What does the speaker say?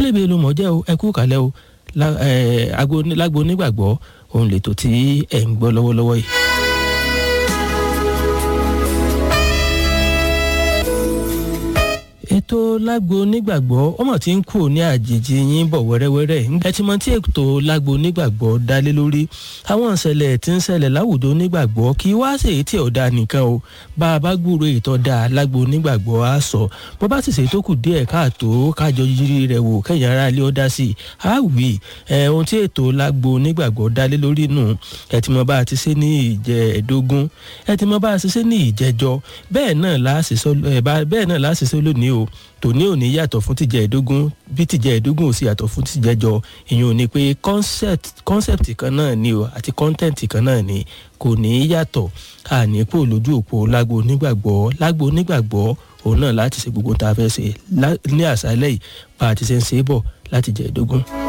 abúlébé ló mọ̀ jẹ́ o ẹ kú kàlẹ́ o lágbo onígbàgbọ́ òun lè tó tí ẹ̀ ń gbọ́ lọ́wọ́lọ́wọ́ yìí. ètò lágbo onígbàgbọ́ ọmọ tí ń kú ní àjèjì yín bọ̀ wẹ́rẹ́wẹ́rẹ́ ẹ ti mọ tí ètò lágbo onígbàgbọ́ dálé lórí àwọn ìṣẹ̀lẹ̀ tí ń ṣẹlẹ̀ láwùjọ onígbàgbọ́ kì í wá sí èyí tí ọ̀dà nìkan o bá a bá gbúrò ìtọ́ da lágbo onígbàgbọ́ á sọ bó bá sì ṣe tó kù díẹ̀ káàtó kájọ yiri rẹ̀ wò kẹ́yìn ara ilé ọ̀dà sí i á wì ẹ̀ ohun tí ètò lágbo onígbàgbọ́ dálé lórí nù ẹ ti mọ bá a ti ṣe ní ìjẹ́ẹ̀dógún ẹ ti mọ bá a ti ṣe ní ìjẹ́jọ bẹ́ẹ̀ náà láṣìṣọ́ lónìí o tòní ò ní yàtọ̀ fún tìjẹ́ ẹ̀ẹ́dógún bí tìjẹ́ ẹ̀ẹ́dógún ò sì yàtọ̀ fún tìjẹ́jọ ìyẹn ò ní pé concept kan náà ni o àti content kan náà ni kò ní yàtọ̀ ànípò lójú òpó lágbo onígbàgbọ́ lágbo onígbàgbọ́ òun náà láti ṣe gbogbo tá a fẹ́ ṣe ní àṣálẹ́ yìí bá a ti ṣe ń ṣe é bọ̀ láti jẹ́ ẹ̀ẹ́dógún.